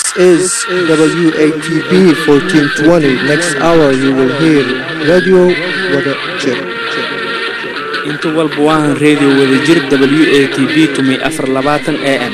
is WATB 1420. Next hour you will hear Radio Wada Jir. inta walba waahan reediyo wadajir w a t b tumay afar labaatan a m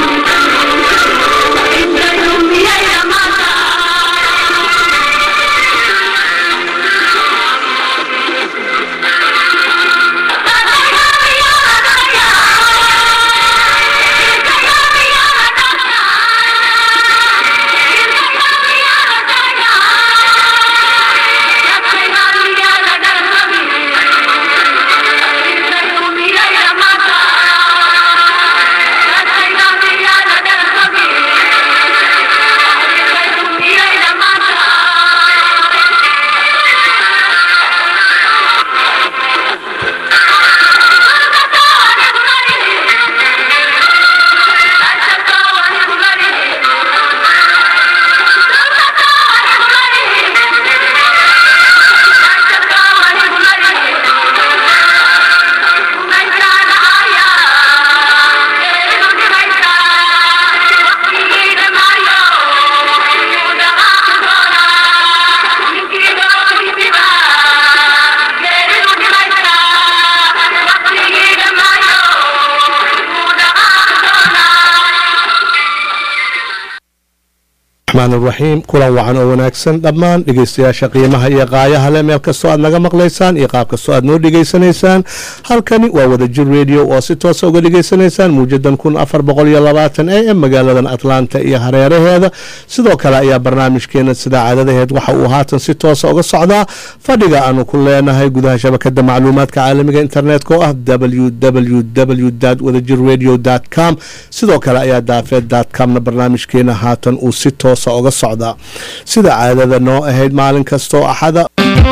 raxiim kulan wacan oo wanaagsan dhammaan dhegeystayaasha qiimaha iyo qaayaha leh meel kastoo aad naga maqlaysaan iyo qaab kastoo aad noo dhegeysanaysaan halkani waa wadajir radio oo si toosa uga dhegeysanaysaan muujadan kun afar boqol iyo labaatan a m magaaladan atlanta iyo hareeraheeda sidoo kale ayaa barnaamijkeena sida caadadaheed waxa uu haatan si toosa uga socdaa fadhiga aanu ku leenahay gudaha shabakada macluumaadka caalamiga internetka oo ah www wadajir radio com sidoo kale ayaa daafeed comna barnaamijkeena haatan uu si toos uga socdaa sida caadada noo ahayd maalin kastoo axada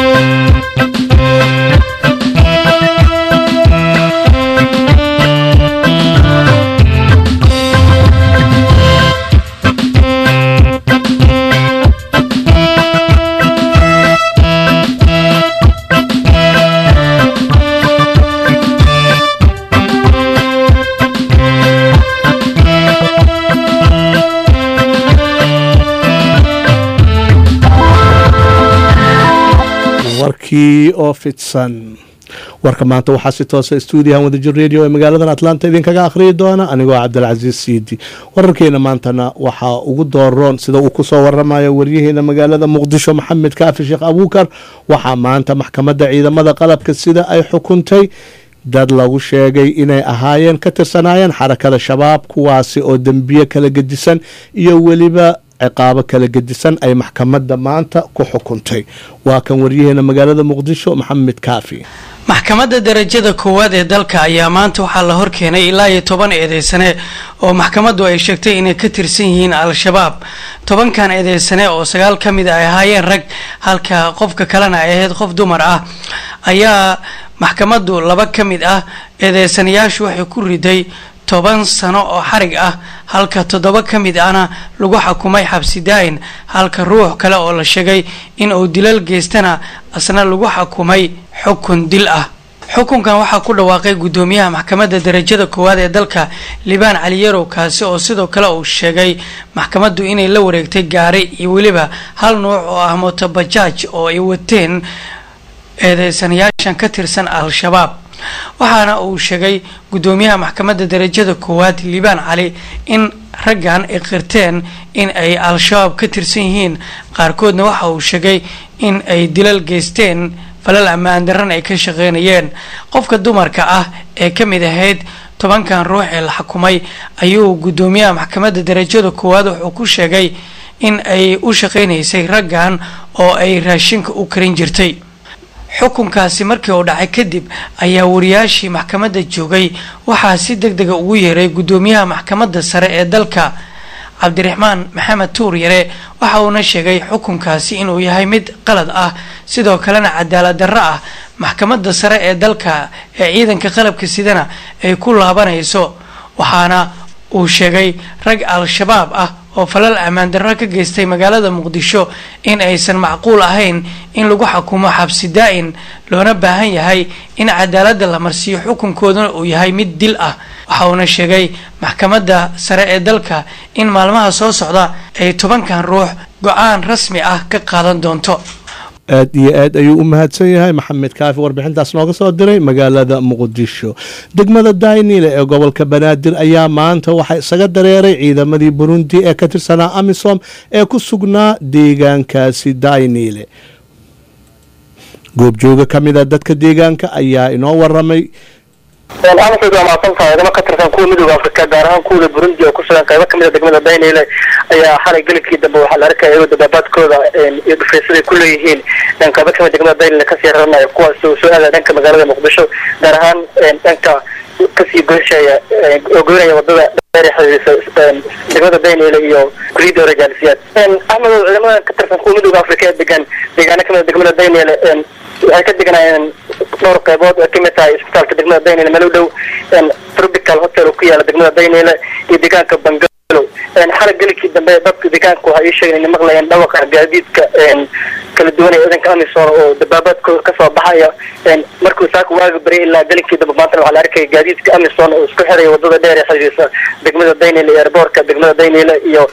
warkii oo fidsan warka maanta waxaa si toosa stuudiyahan wadajir radio ee magaaladan atlanta idinkaga akhriyi doona anigoo cabdilcasiis siidi wararkeena maantana waxaa ugu dooroon sida uu kusoo waramayo waryaheena magaalada muqdisho maxamed kaafi sheekh abuukar waxaa maanta maxkamadda ciidamada qalabka sida ay xukuntay dad lagu sheegay inay ahaayeen ka tirsanaayeen xarakada shabaab kuwaasi oo dembiye kala gedisan iyo weliba ciqaabo kala gedisan ay maxkamadda maanta ku xukuntay waa kan waryaheena magaalada muqdisho maxamed kaafi maxkamadda darajada koowaad ee dalka ayaa maanta waxaa la horkeenay ilaa iyo toban eedeysane oo maxkamaddu ay sheegtay inay ka tirsan yihiin al-shabaab tobankan eedeysane oo sagaal ka mid a ay ahaayeen rag halka qofka kalena ay ahayd qof dumar ah ayaa maxkamaddu laba ka mid ah eedeysanayaashu waxay ku riday toban sano oo xarig ah halka toddoba ka mid ahna lagu xukumay xabsi daa-in halka ruux kale oo la sheegay in uu dilal geystana asna lagu xukumay xukun dil ah xukunkan waxaa ku dhawaaqay guddoomiyaha maxkamadda darajada koowaad ee dalka libaan cali yarow kaasi oo sidoo kale uu sheegay maxkamaddu inay la wareegtay gaari iyo weliba hal nuuc oo ah motobajaaj oo ay wateen eedeysanayaashan ka tirsan al-shabaab waxaana uu sheegay guddoomiyaha maxkamadda darajada koowaad liibaan cali in raggan ay qirteen in ay al-shabaab ka tirsan yihiin qaarkoodna waxa uu sheegay in ay dilal geysteen falal ammaan darran ay ka shaqeynayeen qofka dumarka ah ee ka mid ahayd tobankan ruux ee la xukumay ayuu guddoomiyaha maxkamadda darajada koowaad wuxuu ku sheegay in ay u shaqeynaysay raggan oo ay raashinka u karin jirtay xukunkaasi markii uu dhacay kadib ayaa wariyaashii maxkamadda joogay waxaa si deg dega ugu yeeray guddoomiyaha maxkamadda sare ee dalka cabdiraxmaan maxamed tuur yare waxa uuna sheegay xukunkaasi inuu yahay mid qalad ah sidoo kalena cadaalad darro ah maxkamadda sare ee dalka ee ciidanka qalabka sidana ay ku laabanayso waxaana uu sheegay rag al-shabaab ah oo falal ammaan darro ka geystay magaalada muqdisho in aysan macquul ahayn in lagu xukumo xabsi daa-in loona baahan yahay in cadaaladda la marsiiyo xukunkooduna uu yahay mid dil ah waxa uuna sheegay maxkamadda sare ee dalka in maalmaha soo socda ay tobankan ruux go-aan rasmi ah ka qaadan doonto aad iyo aad ayuu u mahadsan yahay maxamed kaafi warbixintaas nooga soo diray magaalada muqdisho degmada daynile ee gobolka banaadir ayaa maanta waxaa isaga dareeray ciidamadii burundi ee ka tirsanaa amisom ee ku sugnaa deegaankaasi daynile goobjooga ka mida dadka deegaanka ayaa inoo waramay amasood waa mahadsantahay wadamo ka tirsan kuwa midooda afrika gaar ahaan kuwada burundi oo ku sugan qaybo kamida degmada daynile ayaa xalay gelikii dambe waxaa la arkaya iyagoo dabaabaadkooda iyo dhufaysaday ku leeyihiin qaybo kamida degmada daynile kasii raranaya kuwaas oo soo aadaya dhanka magaalada muqdisho gaar ahaan dhanka kasii goysheeya oo goynaya wadada dheer xiriirisa degmada daynile iyo guriyada orejaalisiyaad axmedow ciidamadan ka tirsan kuwa midooda afrika ee degan deegaano kamida degmada daynile waxay ka deganaayeen dhowr qaybood ay kamid tahay isbitaalka degmada daynile meel u dhow tropical hotel oo ku yaala degmada daynile iyo deegaanka bangalo xalay gelikii dambe dadka deegaanka waxay ii sheegeen inay maqlayeen dhawaqa gaadiidka kala duwan ee ciidanka amisom oo dabaabaadkooda kasoo baxaya markuu saaka waaga baryay ilaa gelinkii dambe maantana waxaa la arkaya gaadiidka amisom oo isku xiraya wadada dheer ee xiriirisa degmada daynile iyo airboortka degmada daynile iyo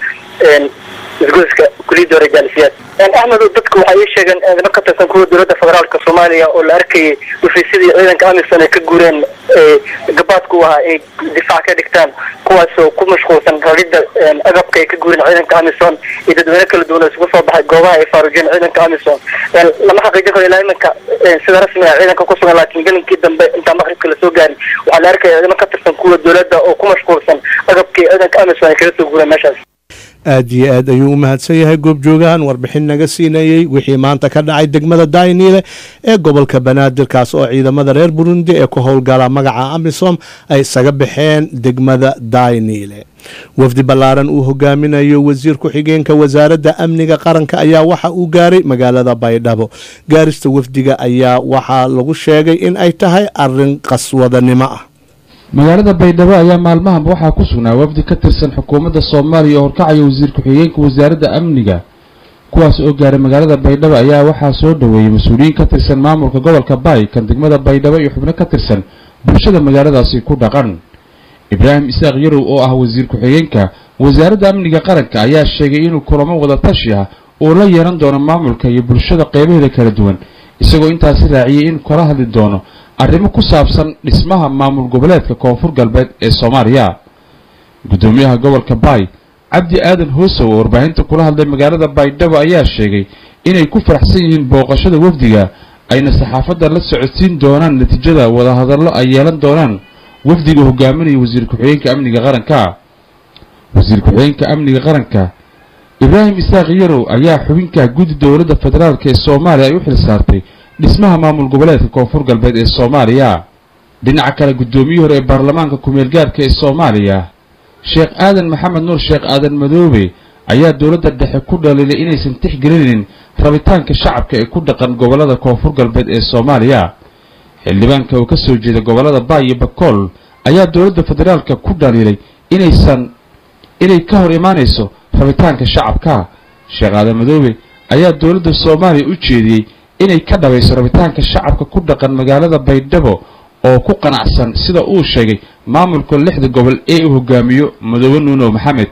isgoyska kuliyada orejaalisiyaad axmed dadku waxay ii sheegeen ciidamo ka tirsan kuwa dowladda federaalka soomaaliya oo la arkayay dhufaysadii ciidanka amisom ay ka guureen gabaadku ahaa ay difaac ka dhigtaan kuwaasoo ku mashquulsan raridda agabka ay ka guureen ciidanka amisom iyo dadweyne kala duwan oo isugu soo baxay goobaha ay faarujeen ciidanka amisom lama xaqiijin karo ilaa iminka sida rasmiga ciidanka ku sugan laakiin gelinkii dambe intaan maqribka lasoo gaarin waxaa la arkaya ciidamo ka tirsan kuwa dowladda oo ku mashquulsan agabkii ciidanka amisom ay kaga soo guureen meeshaas aad iyo aad ayuu u mahadsan yahay goobjoogahan warbixin naga siinayey wixii maanta ka dhacay degmada daynile ee gobolka banaadir kaas oo ciidamada reer burundi ee ku howlgala magaca amisom ay isaga baxeen degmada daynile wafdi ballaaran uu hogaaminayo wasiir ku-xigeenka wasaaradda amniga qaranka ayaa waxa uu gaaray magaalada baydhabo gaarista wafdiga ayaa waxaa lagu sheegay in ay tahay arin qaswadanimo ah magaalada baydhabo ayaa maalmahanba waxaa ku sugnaa wafdi ka tirsan xukuumadda soomaaliya oo horkacaya wasiir ku-xigeenka wasaaradda amniga kuwaas oo gaaray magaalada baydhabo ayaa waxaa soo dhoweeyey mas-uuliyiin ka tirsan maamulka gobolka baay kan degmada baydhabo iyo xubno ka tirsan bulshada magaaladaasi ku dhaqan ibraahim isaaq yarow oo ah wasiir ku-xigeenka wasaaradda amniga qaranka ayaa sheegay inuu kulamo wada tashi ah uu la yeelan doono maamulka iyo bulshada qeybaheeda kala duwan isagoo intaasi raaciyey in kala hadli doono arrimo ku saabsan dhismaha maamul goboleedka koonfur galbeed ee soomaaliya guddoomiyaha gobolka baay cabdi aadan hoosow oo warbaahinta kula hadlay magaalada baydhabo ayaa sheegay inay ku faraxsan yihiin booqashada wafdiga ayna saxaafadda la socodsiin doonaan natiijada wadahadallo ay yeelan doonaan wafdiga hogaaminaya wasiir ku-xigeenka amniga qaranka wasiir ku-xigeenka amniga qaranka ibraahim isaaq yarow ayaa xubinka guddi dowladda federaalk ee soomaaliya ay u xil saartay dhismaha maamul goboleedka koonfur galbeed ee soomaaliya dhinaca kale guddoomiyihii hore ee baarlamaanka ku-meel gaarka ee soomaaliya sheekh aadan maxamed nuur sheekh aadan madoobe ayaa dowladda dhexe ku dhaliilay inaysan tixgelinaynin rabitaanka shacabka ee ku dhaqan gobollada koonfur galbeed ee soomaaliya xildhibaanka oo ka soo jeeda gobollada baay iyo bakool ayaa dowladda federaalka ku dhaliilay inaysan inay ka hor imaanayso rabitaanka shacabka sheekh aadan madoobe ayaa dowladda soomaaliya u jeediyey inay ka dhabayso rabitaanka shacabka ku dhaqan magaalada baydhabo oo ku qanacsan sida uu sheegay maamulka lixda gobol ee uu hogaamiyo madoobe nuuno maxamed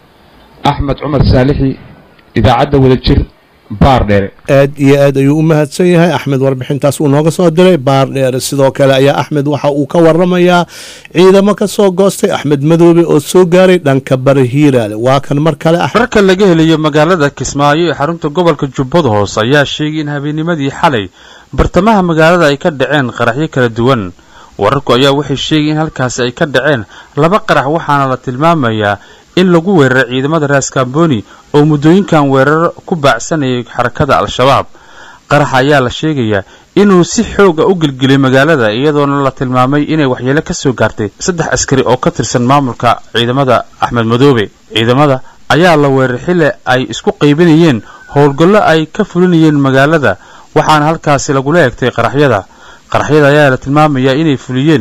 axmed cumar saalixi idaacadda wadajir baar dheere aad iyo aad ayuu u mahadsan yahay axmed warbixintaas uu nooga soo diray baar dheere sidoo kale ayaa axmed waxa uu ka waramayaa ciidamo ka soo goostay axmed madoobe oo soo gaaray dhanka bari hiiraale waa kan mar kale wararka laga helayo magaalada kismaayo ee xarunta gobolka jubbada hoose ayaa sheegay in habeennimadii xalay bartamaha magaalada ay ka dhaceen qaraxyo kala duwan wararku ayaa waxay sheegay in halkaasi ay ka dhaceen laba qarax waxaana la tilmaamayaa in lagu weeraray ciidamada raaskamboni oo muddooyinkan weerar ku baacsanayay xarakada al-shabaab qaraxa ayaa la sheegayaa inuu si xooga u gelgeliyay magaalada iyadoona la tilmaamay inay waxyeelo ka soo gaartay saddex askari oo ka tirsan maamulka ciidamada axmed madoobe ciidamada ayaa la weeraray xilli ay isku qaybinayeen howlgallo ay ka fulinayeen magaalada waxaana halkaasi lagula eegtay qaraxyada qaraxyada ayaa la tilmaamayaa inay fuliyeen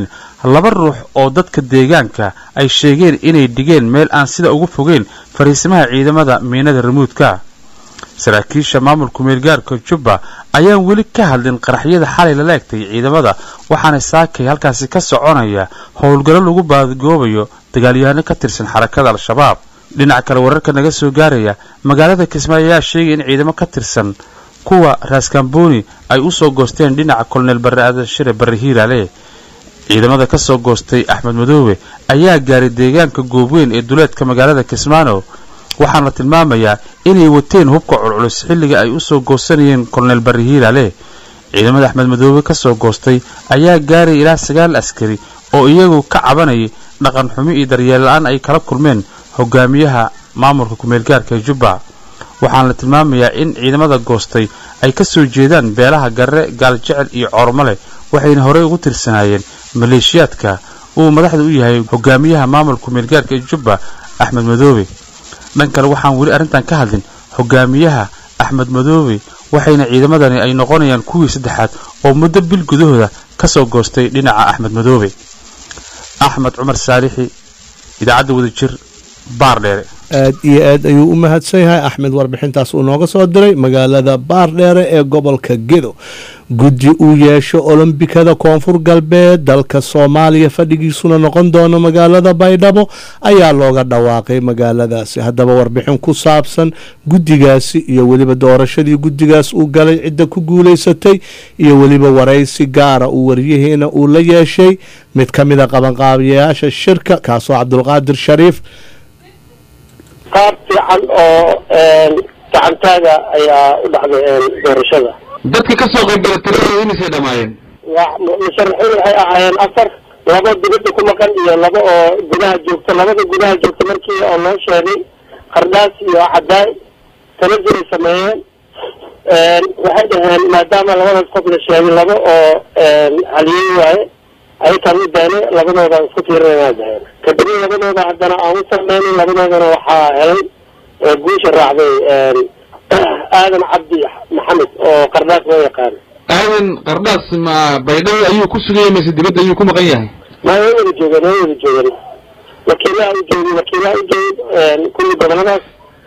laba ruux oo dadka deegaanka ay sheegeen inay dhigeen meel aan sida ugu fogeyn fariisimaha ciidamada miinada ramuudka saraakiisha maamulka meelgaarka jubba ayaan weli ka hadlin qaraxyada xalay lala egtay ciidamada waxaana saakay halkaasi ka soconaya howlgallo lagu baadgoobayo dagaalyahano ka tirsan xarakada al-shabaab dhinaca kale wararka naga soo gaaraya magaalada kismaayo ayaa sheegay in ciidamo ka tirsan kuwa raaskambooni ay u soo goosteen dhinaca koloneel barre adashire barre hiiraale ciidamada ka soo goostay axmed madoobe ayaa gaaray deegaanka goobweyn ee duleedka magaalada kismaano waxaana tilmaamayaa inay wateen hubka culculus xilliga ay u soo goosanayeen koloneel barre hiiraale ciidamada axmed madoobe ka soo goostay ayaa gaaray ilaa sagaal askari oo iyagu ka cabanayay dhaqan xumi iyo daryeel la-aan ay kala kulmeen hogaamiyaha maamulka kumeelgaarka ee jubba waxaana la tilmaamayaa in ciidamada goostay ay ka soo jeedaan beelaha garre gaaljecel iyo coormale waxayna horey ugu tirsanaayeen maleeshiyaadka uu madaxda u yahay hogaamiyaha maamulka kumeelgaarka ee jubba axmed madoobe dhan kale waxaan weli arrintan ka hadlin hogaamiyaha axmed madoobe waxayna ciidamadani ay noqonayaan kuwii saddexaad oo muddo bil gudahooda ka soo goostay dhinaca axmed madoobe axmed cumar saalixi idaacadda wadajir baardheere aad iyo aad ayuu u mahadsan yahay axmed warbixintaas uu nooga soo diray magaalada baardheere ee gobolka gedo guddi uu yeesho olombikada koonfur galbeed dalka soomaaliya fadhigiisuna noqon doono magaalada baydhabo ayaa looga dhawaaqay magaaladaasi haddaba warbixin ku saabsan guddigaasi iyo weliba doorashadii guddigaas uu galay cidda ku guulaysatay iyo weliba waraysi gaara uu waryaheena uu la yeeshay mid ka mida qabanqaabiyayaasha shirka kaasoo cabdulqaadir shariif qaab fiican oo gacantaaga ayaa u dhacday doorashada dadka ka soo qaybgala tiradooda imisay dhammaayeen waa musharaxiin waxay ahaayeen afar laba dibadda ku maqan iyo laba oo gudaha joogta labada gudaha joogta markii oo loo sheegay qardhaas iyo cadaay tanajul ay sameeyeen waxay dhaheen maadaama labadaas qof la sheegay laba oo haliyey waaye ayakaan u daanay labadooda isku tiirinaa daheen kadibna labadooda haddana aan u sameynin labadoodana waxaa helay guusha raacday aadan cabdi maxamed oo qardhaas loo yaqaano aadan qardhaas ma baydhabo ayuu ku sugayay mise dibadda ayuu ku maqan yahay ma way wada joogeen way wada joogeen wakiilaha u joogay wakiilaha u joogay kulli goboladaas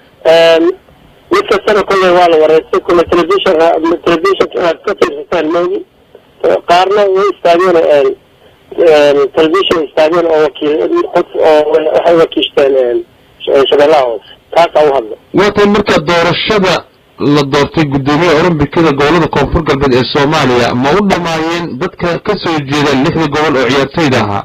mid kastana kolley waa la wareystay kulle telefishon telefishonka aad ka fiirsataan moogi qaarna way istaageen telefishon istaageen oo wakiil qof oo waxay wakiishteen shabeellaha hoose taasaa u hadla waatay marka doorashada la doortay guddoomiyaha olombikada gobolada koonfur galbeed ee soomaaliya ma u dhammaayeen dadka ka soo jeeda lixda gobol oo ciyaartoyda ahaa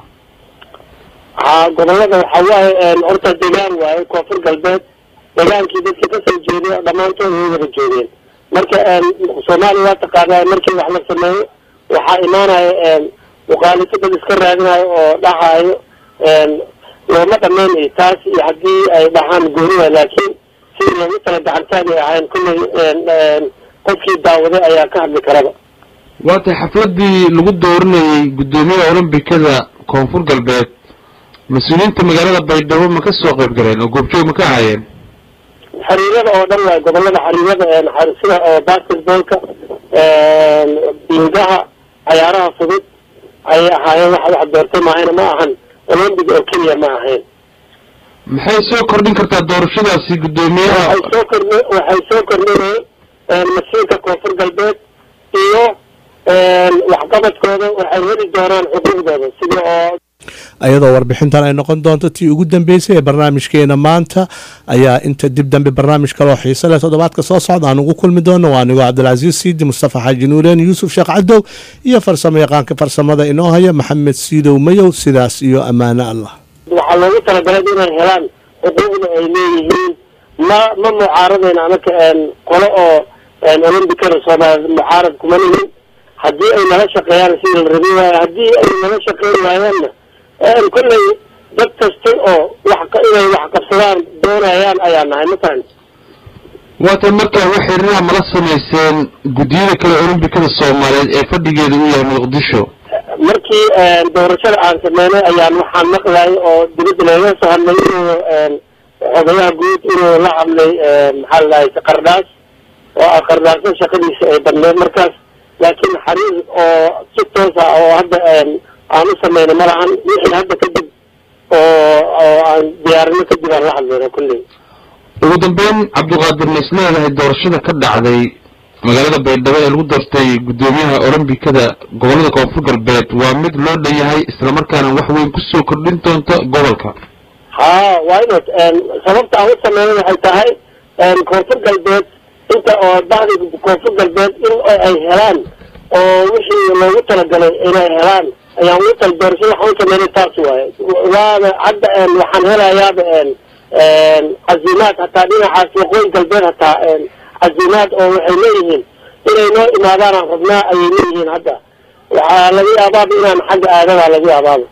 haa gobolada waxaa waaye horta degaan waaye koonfur galbeed degaankii dadka kasoo jeeday dhammaantood way wada joogeen marka soomaaliya waa taqaanaa markii wax la sameeyo waxaa imaanaya muqaalifo dad iska raadinayo oo dhahaayo looma dhameynayo taas iyo haddii ay dhahaan gooni waay laakiin sidii loogu tala gacantaagay ahayn kulley qofkii daawaday ayaa ka hadli karaba waatay xafladii lagu dooranayay guddoomiyaha olombikada koonfur galbeed mas-uuliyiinta magaalada baydhabo ma ka soo qayb galeen oo goobjoog ma ka ahaayeen xiriirada oo dhan waay gobolada xiriirada sida oo basketballka biingaha cayaaraha fudud ayay ahaayeen waxa wax doortay maahayna ma ahan olombic oo keliya ma ahayn maxay soo kordhin kartaa doorashadaasi guddoomiyaha waxay soo kordhi waxay soo kordhinayeen masiirka koonfur galbeed iyo waxqabadkooda waxay heli doonaan xuquuqdooda sida oo iyadoo warbixintan ay noqon doonto tii ugu dambeysay ee barnaamijkeena maanta ayaa inta dib dambe barnaamij kaloo xiise leh toddobaadka soo socda aan ugu kulmi doono waa anigoo cabdilcasiis siidi mustafa xaaji nuureen yuusuf sheekh cadow iyo farsamo yaqaanka farsamada inoo haya maxamed siidow mayow sidaas iyo ammaano allah waxaa loogu talagalay inay helaan xuquuqda ay leeyihiin ma ma mucaaradayna anaka qolo oo olombikada soomaaliya mucaarad kuma nihin haddii ay nala shaqeeyaan sidii la rabi waayo haddii ay nala shaqeyn waayaanna kolley dad kasta oo wax inay wax qabsadaan doonayaan ayaa nahay matalan waatay marka wax xiriiraha mala samayseen guddiyada kale olombikada soomaaliyeed ee fadhigeeda u yahay muqdisho markii doorashada aan sameynay ayaan waxaan maqlayay oo dibadda looga soo hadlay inuu odayaha guud inuu la hadlay maxaa la dhahay qardhaas oo qardhaasna shaqadiisa ay badneed markaas laakiin xariir oo si toos ah oo hadda aan u samayno ma lahan wixii hadda kadib oo oo aan diyaarino kadib aan la hadlayno kulley ugu dambeyn cabdiqaadir ma is leedahay doorashada ka dhacday magaalada baydhabo ee lagu doortay guddoomiyaha olombikada gobolada koonfur galbeed waa mid loo dhan yahay islamarkaana wax weyn kusoo kordhin doonta gobolka ha waa inad sababta aan u sameynay waxay tahay koonfur galbeed inta oo bahdi koonfur galbeed in ay helaan oo wixii loogu talagalay inay helaan ayaan ugu tala doorashada waxaan u sameynay taas waaye waaba hadda waxaan helayaaba cazimaad hataa dhinacaas waqooyi galbeed hataa cazimaad oo waxay leeyihiin inay noo imaadaanaan rabnaa ayay leeyihiin hadda waxaa laga yaabaaba inaan xagga aadadaa laga yaabaaba